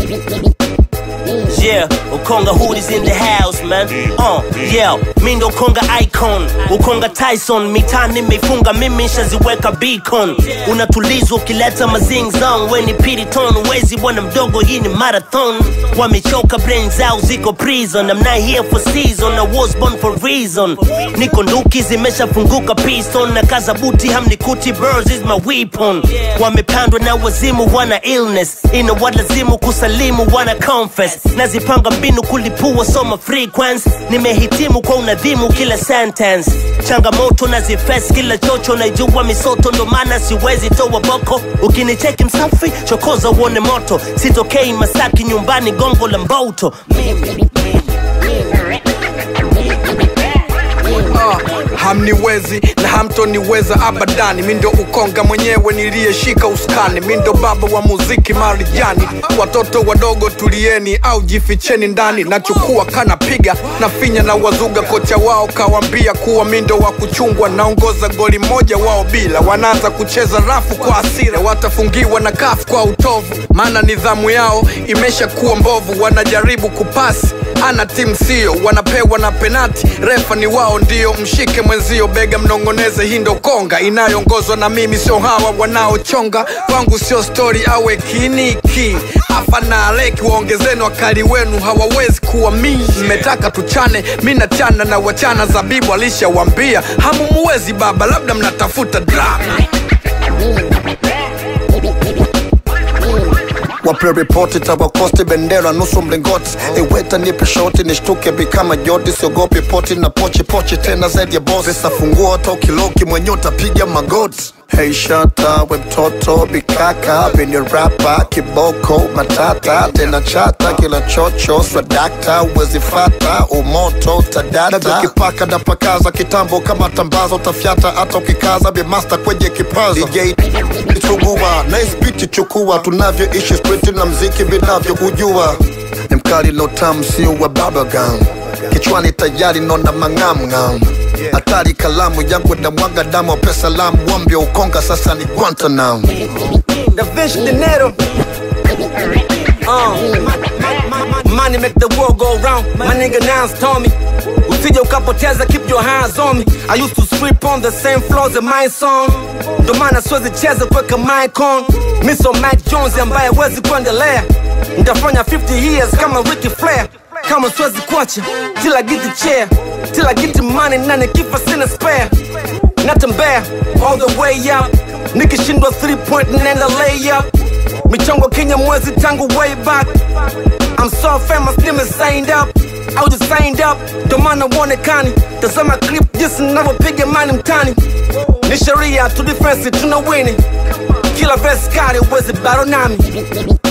Yeah, Ukonga Hood is in the house man. Uh, yeah, mi ndo Ukonga icon, Ukonga Tyson, mitaa nimefunga mimi nshaziweka beacon. Unatulizwa ukileta mazing zone, we ni piriton, wezi bwana mdogo, hii ni marathon. Wamechoka brain zao ziko prison, I'm not here for season, I was born for reason. Niko nduki zimeshafunguka piston, na kaza buti hamnikuti, birds is my weapon. Wamepandwa na wazimu, wana illness, ina walazimu kusalimu, wana confess. Nazipanga mbinu kulipua soma frequency, nimehitimu kwa unadhimu kila sentence. Changamoto nazifes kila chocho, naijua misoto, ndo maana siwezi toa boko. Ukinicheki msafi, chokoza uone moto, sitokei Masaki, nyumbani gongo la Mboto. Ah, hamniwezi na hamtoniweza abadani mi ndo ukonga mwenyewe niliyeshika uskani mi ndo baba wa muziki marijani watoto wadogo tulieni au jificheni ndani nachukua kanapiga na finya na wazuga kocha wao kawambia kuwa mi ndo wa kuchungwa naongoza goli moja wao bila wanaanza kucheza rafu kwa asira watafungiwa na kafu kwa utovu maana nidhamu yao imeshakuwa mbovu wanajaribu kupasi ana timu sio wanapewa na penati refa ni wao ndio mshike mwenzio bega mnong'oneze hii ndo konga inayoongozwa na mimi sio hawa wanaochonga kwangu sio stori awe kiniki afa na aleki waongezeni wakali wenu hawawezi kuwa mii mmetaka tuchane mi nachana na wachana zabibu alishawambia hamumuwezi baba labda mnatafuta drama wape ripoti tawakosti bendera nusu mlingoti iweta nipe shoti nishtuke bikama joti siogopi poti na pochi pochi tena zaidi ya bosi pesa funguo tokiloki mwenye utapiga magoti Hey shata we mtoto bikaka bini rapa kiboko matata tena chata kila chocho swadakta wezifata umoto tadata kipaka na pakaza kitambo kama tambaza utafyata hata ukikaza bimasta kwenye kipaza DJ chugua nice beat chukua tunavyoishi street na mziki vinavyoujua ni mkali no tam sio wa bubblegum kichwani tayari nona mang'amng'am hatari kalamu yangu na mwaga damu pesa lamu wambia ukonga sasa ni guantanam Da Vinci Dinero. Uh, money make the world go round. My nigga Nas told me. Usije ukapoteza, keep your hands on me. I used to sweep on the same floors in my song. Ndo maana siwezi cheza kuweka mic on. Mi so Mike Jones ambaye wezi kuendelea. Nitafanya 50 years kama Ricky Flair. Kama siwezi kuacha till I get the chair. Till I get the money na nikifa sina spare. Natembea all the way up. Nikishindwa 3 point nenda lay up. Michongo Kenya mwezi tangu way back. I'm so famous nime signed up. I just signed up, ndo maana uonekani. Tazama clip jinsi ninavyopiga mani mtani. Ni sheria tu defense tuna wini. Kila verse kali uwezi battle nami.